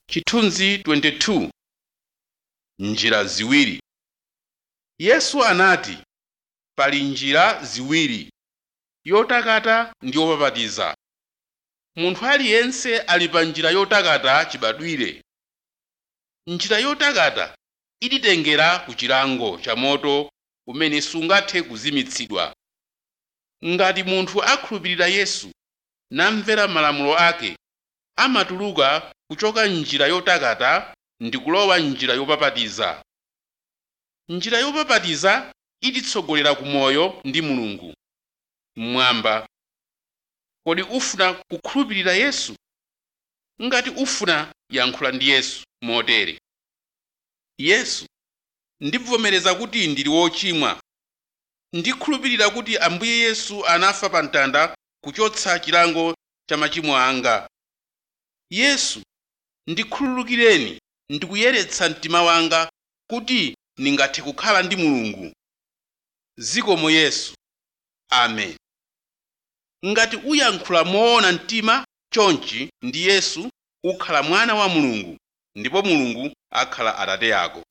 chithunzi 22 njira ziwiri yesu anati pali njira ziwiri yotakata ndi yopapatiza munthu aliyense ali pa njira yotakata chibadwire njira yotakata ititengera ku chilango cha moto umene sungathe kuzimitsidwa ngati munthu akhulupirira yesu namvera malamulo ake amatuluka kuchoka njira yotakata ndi kulowa njira yopapatiza njira yopapatiza ititsogolera ku moyo ndi mulungu mmwamba kodi ufuna kukhulupirira yesu ngati ufuna yankhula ndi yesu motere yesu ndibvomereza kuti ndili wochimwa ndikhulupirira kuti ambuye yesu anafa pa mtanda kuchotsa chilango cha machimo anga yesu ndikhululukireni ndikuyeretsa mtima wanga kuti ndingathe kukhala ndi mulungu zikomo yesu amen ngati uyankhula moona mtima chonchi ndi yesu ukhala mwana wa mulungu ndipo mulungu akhala atate ako